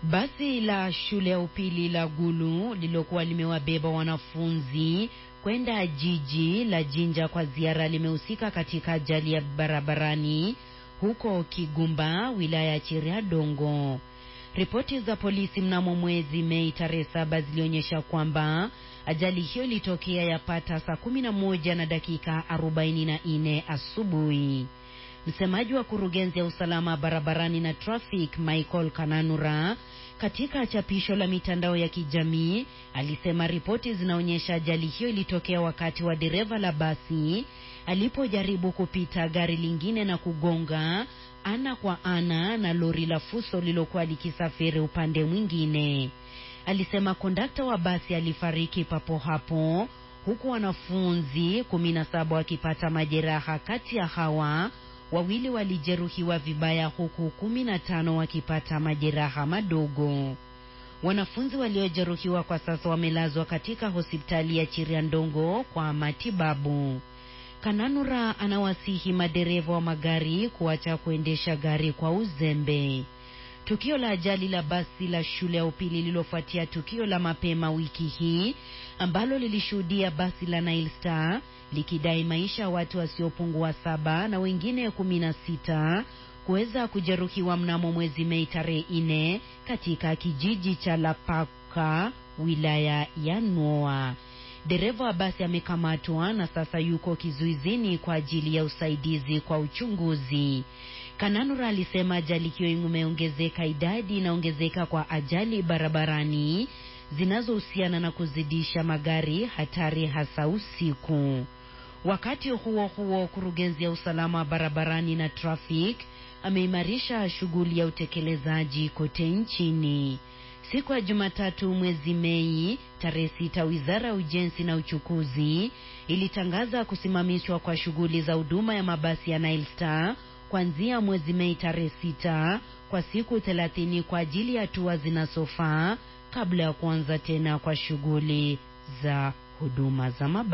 Basi la shule ya upili la Gulu lililokuwa limewabeba wanafunzi kwenda jiji la Jinja kwa ziara limehusika katika ajali ya barabarani huko Kigumba, wilaya ya Chiriadongo. Ripoti za polisi mnamo mwezi Mei tarehe saba zilionyesha kwamba ajali hiyo ilitokea yapata saa kumi na moja na dakika arobaini na nne asubuhi. Msemaji wa kurugenzi ya usalama barabarani na traffic Michael Kananura katika chapisho la mitandao ya kijamii alisema ripoti zinaonyesha ajali hiyo ilitokea wakati wa dereva la basi alipojaribu kupita gari lingine na kugonga ana kwa ana na lori la fuso lilokuwa likisafiri upande mwingine. Alisema kondakta wa basi alifariki papo hapo huku wanafunzi kumi na saba wakipata majeraha. Kati ya hawa wawili walijeruhiwa vibaya huku kumi na tano wakipata majeraha madogo. Wanafunzi waliojeruhiwa kwa sasa wamelazwa katika hospitali ya Chiriandongo kwa matibabu. Kananura anawasihi madereva wa magari kuacha kuendesha gari kwa uzembe. Tukio la ajali la basi la shule ya upili lililofuatia tukio la mapema wiki hii ambalo lilishuhudia basi la Nile Star likidai maisha ya watu wasiopungua saba na wengine kumi na sita kuweza kujeruhiwa mnamo mwezi Mei tarehe nne katika kijiji cha Lapaka wilaya ya Noa. Dereva wa basi amekamatwa na sasa yuko kizuizini kwa ajili ya usaidizi kwa uchunguzi. Kananura alisema ajali hiyo imeongezeka, idadi inaongezeka kwa ajali barabarani zinazohusiana na kuzidisha magari hatari hasa usiku. Wakati huo huo, kurugenzi ya usalama barabarani na traffic ameimarisha shughuli ya utekelezaji kote nchini. Siku ya Jumatatu mwezi Mei tarehe sita, wizara ya ujenzi na uchukuzi ilitangaza kusimamishwa kwa shughuli za huduma ya mabasi ya Nile Star kuanzia mwezi Mei tarehe sita kwa siku thelathini kwa ajili ya hatua zinazofaa kabla ya kuanza tena kwa shughuli za huduma za mabasi.